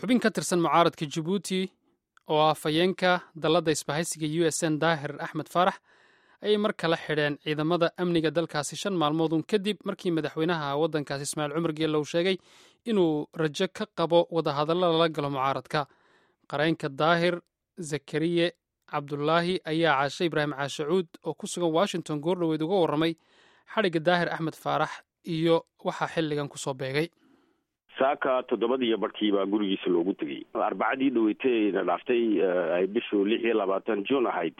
xubin ka tirsan mucaaradka jabuuti oo ah fayeenka dalladda isbahaysiga u s n daahir axmed faarax ayay mar kale xidheen ciidamada amniga dalkaasi shan maalmoodun kadib markii madaxweynaha waddankaasi ismaaciil cumar geelle uu sheegay inuu rajo ka qabo wadahadallo lala galo mucaaradka qareynka daahir zakariye cabdulaahi ayaa caashe ibraahim caashacuud oo ku sugan washington goordhoweyd uga warramay xadhigga daahir axmed faarax iyo waxaa xilligan kusoo beegay saaka toddobadiiyo barkii baa gurigiisa loogu tegey arbacadii dhaweytayna dhaaftay ay bishu lix iyo labaatan june ahayd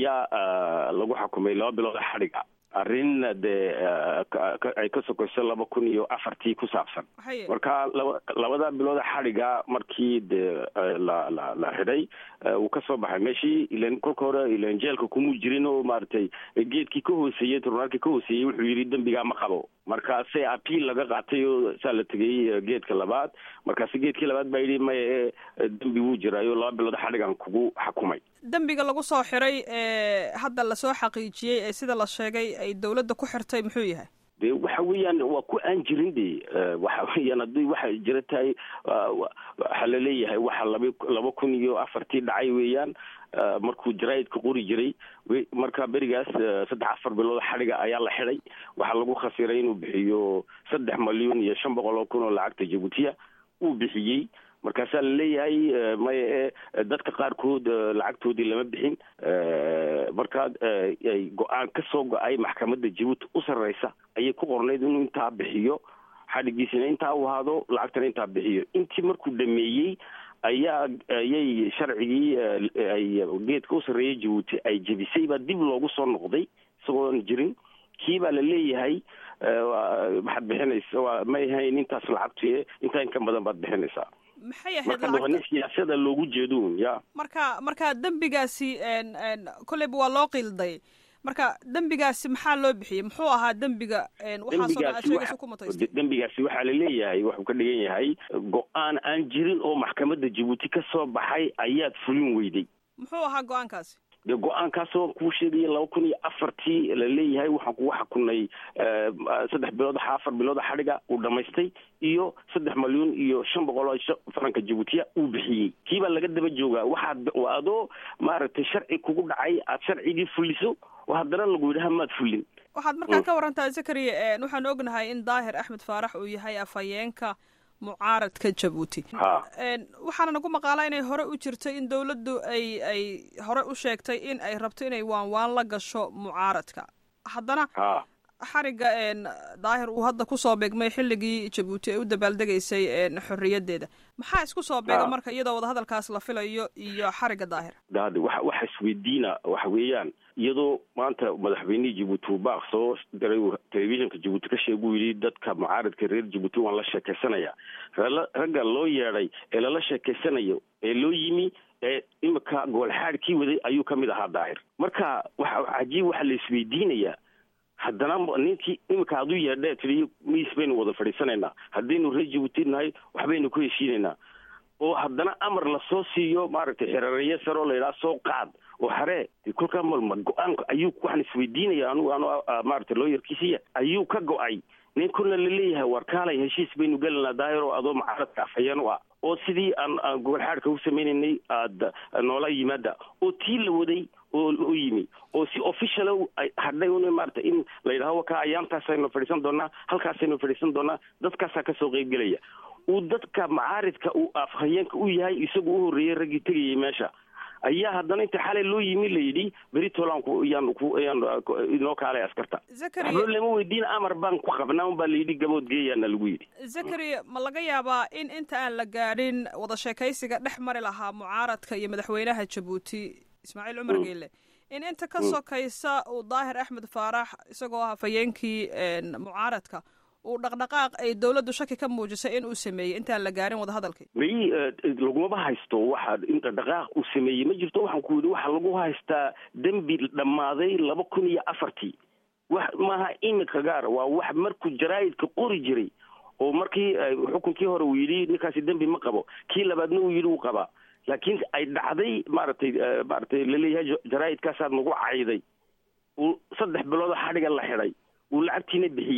ayaa lagu xukumay laba bilood xadhiga arrin dee ay ka sokayso laba kun iyo afartii ku saabsan marka laba labada bilooda xadhiga markii dee la la la xidhay uu ka soo baxay meeshii ilan kolka hore ilan jeelka kumuu jirin oo maaragtay geedkii ka hooseeyey tribunaalkii ka hooseeyey wuxuu yidhi dembigaa ma qabo markaase apiil laga qaatay oo saa la tegey geedka labaad markaase geedkii labaad baa yidhi maya dembi wuu jiraayo laba bilood xadhigan kugu xakumay dembiga lagu soo xiray ee hadda lasoo xaqiijiyey ee sida la sheegay ay dawladda ku xirtay muxuu yahay de waxa weeyaan waa ku aan jirin de waxa weeyaan haddii waxay jira tahay waxaa laleeyahay waxa laba laba kun iyo afartii dhacay weeyaan markuu jaraa'idka qori jiray marka berigaas saddex afar bilood xadhiga ayaa la xidhay waxaa lagu khasiray inuu bixiyo saddex malyan iyo shan boqol oo kun oo lacagta jabuutiya uu bixiyey markaasaa laleeyahay maya e dadka qaarkood lacagtoodii lama bixin markaa go-aan ka soo go-ay maxkamadda jabuuti u sarreysa ayay ku qornayd inuu intaa bixiyo xadhigiisina intaa u ahaado lacagtana intaa bixiyo intii markuu dhameeyey ayaa ayay sharcigii ay geedka u sarreeyay jabuuti ay jebisay baa dib loogu soo noqday isagoon jirin kii baa la leeyahay waxaad bixinaysa waa ma ahayn intaas lacagtu intaa in ka badan baad bixinaysaa maxay ahayd marka nin siyaasada loogu jeedoun ya marka marka dembigaasi kolleyba waa loo qilday marka dembigaasi maxaa loo bixiyey muxuu ahaa dembiga dembigaasi waxaa laleeyahay wuxuu ka dhigan yahay go-aan aan jirin oo maxkamadda jabuuti ka soo baxay ayaad fulin weyday muxuu ahaa go-aankaasi de go-aankaasoo kuu sheegaya laba kun iyo afartii laleeyahay waxaan kugu xakunay saddex bilood afar bilooda xadhiga uu dhamaystay iyo saddex malyan iyo shan boqol oo faranka jabuutiya uu bixiyey kii baa laga daba joogaa waxaad adoo maaragtay sharci kugu dhacay aad sharcigii fuliso oo haddana lagu yidhaha maad fulin waxaad markaa ka warantaa zakariya waxaan ognahay in daahir axmed faarax uu yahay afhayeenka mucaaradka jabuuti waxaana nagu maqaalaa inay hore u jirtay in dawladdu ay ay hore u sheegtay in ay rabto inay waan waan la gasho mucaaradka haddana xarigga daahir uu hadda kusoo beegmay xilligii jabuuti ay u dabaaldegaysay xorriyaddeeda maxaa isku soo beega marka iyadoo wadahadalkaas la filayo iyo xarigga daahir dade wa waxa isweydiina waxa weeyaan iyadoo maanta madaxweynihii jabuuti uu baaq soo diray telefishinka jabuuti ka sheeguu yidhi dadka mucaaradka reer jabuuti waan la sheekaysanaya ragga loo yeedhay ee lala sheekaysanayo ee loo yimi ee imika goolxaad kii waday ayuu ka mid ahaa daahir marka waxa cajiib waxaa la isweydiinayaa haddana ninkii imika aduu yeedhee tidhi miis baynu wada fadhiisanaynaa haddaynu reer jabuuti nahay waxbaynu ku heshiinaynaa oo haddana amar lasoo siiyo maaragtay xerereeye saroo la yidhaha soo qaad oo haree kolkaa malma go-aanka ayuu waxaan isweydiinaya anugu anu maaragtay looyarkiisiya ayuu ka go-ay nin kuna laleeyahay war kaalay heshiis baynu gelanaa daahir oo adoo mucaaradka afhayeen u ah oo sidii aan aan gobolxaadhka u sameynaynay aada noola yimaada oo tii la waday oo u yimi oo si official hadhay un maarata in la yidhaho wakaa ayaantaasaynu fadhiisan doonaa halkaasaynu fadhiisan doonaa dadkaasaa kasoo qeybgelaya uu dadka macaaridka uu afhayeenka u yahay isagu u horreeyey raggii tegayay meesha ayaa haddana inta xalay loo yimi la yidhi beri tolan yaan ku yaan inoo kaalay askarta waxba lama weydiin amar baan ku qabnaa un baa la yidhi gabood geeyaana lagu yidhi zakari ma laga yaabaa in inta aan la gaadhin wada sheekaysiga dhex mari lahaa mucaaradka iyo madaxweynaha jabuuti ismaaciil cumar geele in inta ka sokaysa uu daahir axmed faarax isagoo ah hafayeenkii mucaaradka uu dhaqdhaqaaq ay dawladdu shaki ka muujisay in uu sameeyey intaan la gaarin wadahadalkii may lagumaba haysto waxa in dhaqdhaqaaq uu sameeyey ma jirto waxaan ku yidhi waxaa lagu haystaa dembi dhammaaday laba kun iyo afartii wax maaha imika gaar waa wax markuu jaraa'idka qori jiray oo markii xukunkii hore uu yidhi ninkaasi dembi ma qabo kii labaadna uu yidhi uu qabaa laakiin ay dhacday maaragtay maaragtay laleeyahay jaraa'idkaasaad nagu cayday uu saddex bilood xadhiga la xidhay uu lacagtiina bixiyey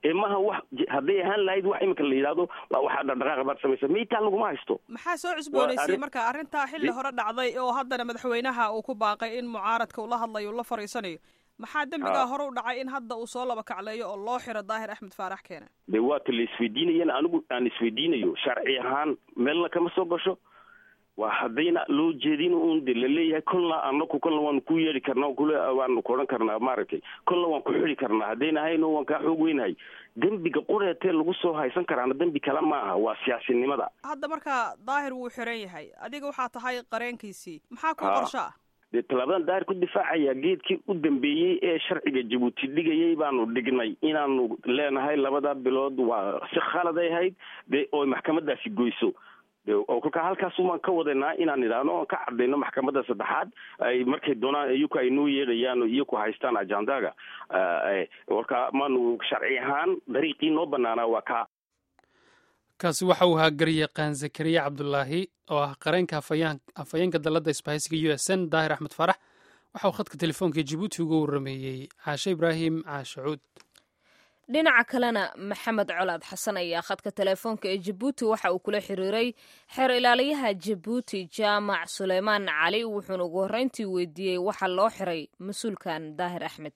ee maha wax hadday ahaan lahayd wax iminka la yidhahdo waxaa dhaqdhaqaaqa baad samaysa maytaa laguma haysto maxaa soo cusboonaysay marka arrintaa xilli hore dhacday oo haddana madaxweynaha uu ku baaqay in mucaaradka uu la hadlayo uu la fariisanayo maxaa dembigaa hore u dhacay in hadda uu soo laba kacleeyo oo loo xiro daahir axmed faarax keena de waata la isweydiinayana anigu aan isweydiinayo sharci ahaan meelna kama soo gasho waa haddayna loo jeedin un de laleeyahay kolna anaku kolna waanu ku yeeri karnaa kule waanu ku odhan karnaa maaragtay kolna waan ku xidi karnaa haddayna hayno waan kaa xoog weynahay dembiga qureetee lagu soo haysan karaana dembi kale ma aha waa siyaasinimada hadda marka daahir wuu xiran yahay adiga waxaa tahay qareenkiisii maxaa ku qorsho ah dee tallaabadan daahir ku difaacaya geedkii u dambeeyey ee sharciga jabuuti dhigayay baanu dhignay inaanu leenahay labada bilood waa si khaladay ahayd de oo maxkamadaasi goyso oo kolkaa halkaasumaan ka wadanaa inaan idhaahno oon ka cadayno maxkamadda saddexaad ay markay doonaan iyaku ay noo yeedhayaan iyaku haystaan ajandaga kolkaa maanu sharci ahaan dariiqii noo banaanaa waa kaa kaasi waxa uu ahaa garyaqaan zakariya cabdulaahi oo ah qareenka afhayeenka dalladda isbahaysiga u s n daahir axmed faarax waxa uu khadka telefoonka jibuuti uga warrameeyey caashe ibraahim caashacuud dhinaca kalena maxamed colaad xasan ayaa khadka telefoonka ee jabuuti waxa uu kula xiriiray xeer ilaaliyaha jabuuti jaamac suleymaan cali wuxuuna ugu horreyntii weydiiyey waxa loo xiray mas-uulkan daahir axmed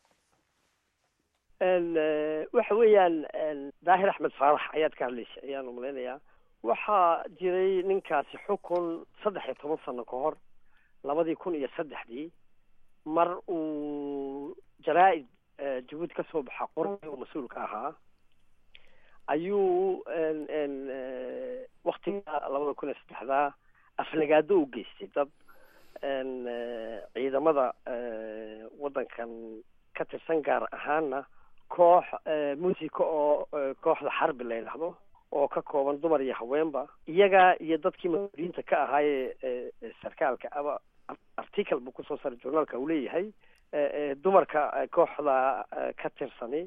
waxa weeyaan daahir axmed faarax ayaad ka hadlaysa ayaan umalaynayaa waxaa jiray ninkaasi xukun saddex iyo toban sano ka hor labadii kun iyo saddexdii mar uu jaraa-id jabuuti kasoo baxa qorgi uu mas-uulka ahaa ayuu waktiga labada kun iyo saddexdaa aflagaado u geystay dad ciidamada waddankan ka tirsan gaar ahaana koox musica oo kooxda xarbi la yidhaahdo oo ka kooban dumar iyo haweenba iyaga iyo dadkii mas-uuliyiinta ka ahaayee sarkaalka aba article buu kusoo saray journaalka uu leeyahay dumarka kooxda ka tirsani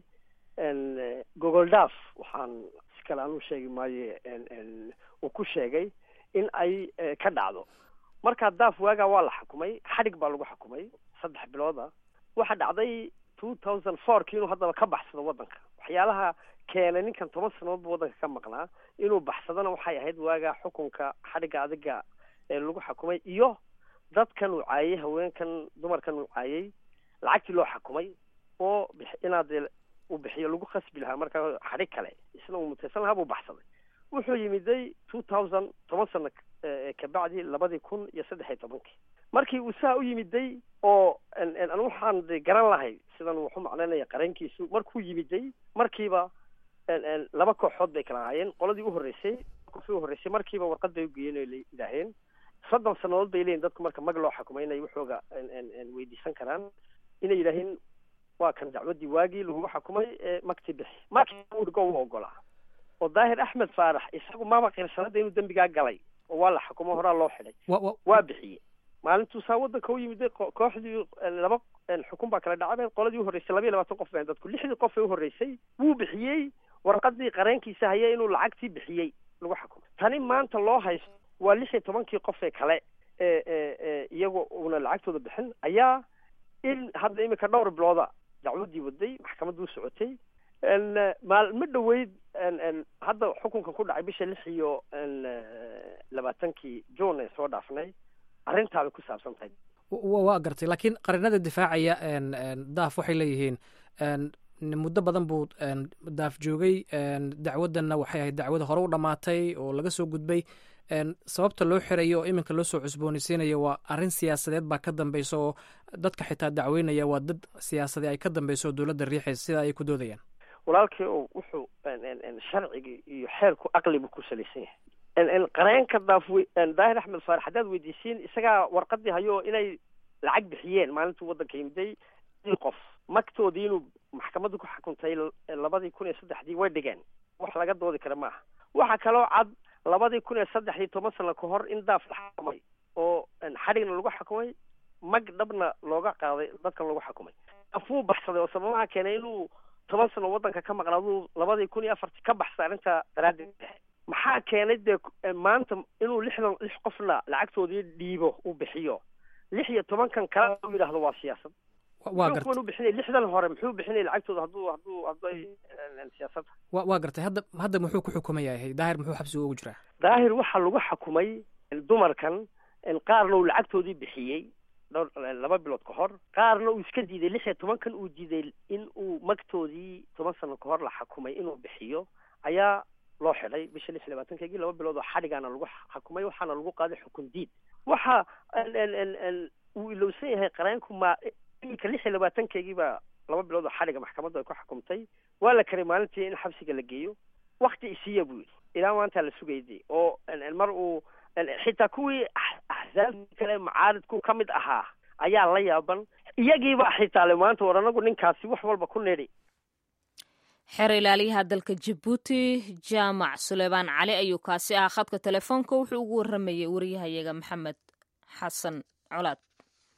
gogol daaf waxaan si kale aan u sheegi maayo uu ku sheegay in ay ka dhacdo marka daaf waagaa waa la xukumay xadhig baa lagu xukumay saddex bilooda waxa dhacday two thousand fourki inuu haddaba ka baxsado waddanka waxyaalaha keenay ninkan toban sanadoodba waddanka ka maqnaa inuu baxsadona waxay ahayd waagaa xukunka xadhigga adiga ee lagu xukumay iyo dadkan uu caayay haweenkan dumarkan uu caayay lacagtii loo xukumay oo inaad uu bixiyo lagu khasbi lahaa markaa xadhig kale isna uu mutaysan lahaa buu baxsaday wuxuu yimiday two thousand toban sano kabacdi labadii kun iyo saddex iyo tobankii markii uu saa u yimiday oo an waxaan de garan lahay sidan wuxu macnaynaya qareenkiisu markuu yimiday markiiba laba kooxood bay kala ahaayeen qoladii u horreysay kofii u horreysay markiiba warqad bay ugeeyeen oy yidhaaheen soddon sanadood bay leeyihin dadku marka mag loo xukumay inay waxooga weydiisan karaan inay yidhaaheen waa kan dacwaddii waagii lagugu xukumay magti bixi markii ugo u ogolaa oo daahir axmed faarax isagu maba qirsanada inuu dembigaa galay oo waa la xukumo horaa loo xidhay waa bixiyey maalintuu saa waddanka u yimiday kooxdii laba xukun baa kala dhacabeen qoladii uhorreysay laba iyo labaatan qof been dadku lixdii qof ee uhorreysay wuu bixiyey warqadii qareenkiisa haya inuu lacagtii bixiyey lagu xukumay tani maanta loo haysto waa lix iyo tobankii qof ee kale ee ee iyagoo una lacagtooda bixin ayaa in hadda iminka dhowr bilooda dacwaddii waday maxkamaddu u socotay maalmo dhaweyd hadda xukunkan ku dhacay bisha lix iyo labaatankii june ee soo dhaafnay arrintaabay ku saabsan tahay waa gartay laakiin qarinada difaacaya daaf waxay leeyihiin muddo badan buu daaf joogay dacwaddanna waxay ahayd dacwada hore u dhammaatay oo laga soo gudbay sababta loo xirayo oo iminka loo soo cusboonaysiinaya waa arrin siyaasadeed baa ka dambeysa oo dadka xitaa dacweynaya waa dad siyaasadee ay ka dambeyso oo dowladda riixaysa sidaa ayay ku doodayaan walaalkii o wuxuu sharciga iyo xeerku aqlibu ku salaysan yahay qareenka daaf daahir axmed faarax haddaad weydiisiin isagaa warqadii hayo inay lacag bixiyeen maalintuu waddanka yimiday qof magtoodii inuu maxkamaddu ku xukuntay labadii kun iyo saddexdii way dhigeen wax laga doodi kara maaha waxa kaloo cad labadii kun iyo saddex iyo toban sano ka hor in daaf la xukumay oo xadhigna lagu xukumay mag dhabna looga qaaday dadkan lagu xukumay afuu baxsaday oo sababaha keenay inuu toban sano waddanka ka maqnaaduu labadii kun iyo afartii ka baxsay arrinta daraaddeed maxaa keenay dee maanta inuu lixdan lix qofna lacagtoodii dhiibo uu bixiyo lix iyo tobankan kale u yidhaahdo waa siyaasad waa muxuu gartay kuwan u bixinay lixdan hore muxuu bixinay lacagtooda hadduu hadduu hadduu ay siyaasadda wa waa gartay hadda hadda muxuu ku xukuman yahay daahir muxuu xabsiga ugu jiraa daahir waxaa lagu xukumay dumarkan qaarna uu lacagtoodii bixiyey dhowr laba bilood ka hor qaarna uu iska diiday lix iyo tobankan uu diiday in uu magtoodii toban sano ka hor la xukumay inuu bixiyo ayaa loo xidhay bisha lix iyo labaatankeegii laba bilood oo xadhigaana lagu xukumay waxaana lagu qaaday xukun diid waxa uu ilowsan yahay qareenku ma iminka lix iyo labaatankeegii baa laba bilood oo xadhiga maxkamaddu ay ku xukumtay waa la karay maalintii in xabsiga la geeyo wakti isiiya buu yidhi ilaa maanta la sugayday oo mar uu xitaa kuwii axsaabtii kale macaaridku ka mid ahaa ayaa la yaaban iyagiiba xitaa le maanta war anagu ninkaasi wax walba ku nidhi xeer ilaaliyaha dalka jabuuti jaamac suleymaan cali ayuu kaasi ahaa khadka telefoonka wuxuu ugu waramayay wariyahayaga maxamed xasan colaad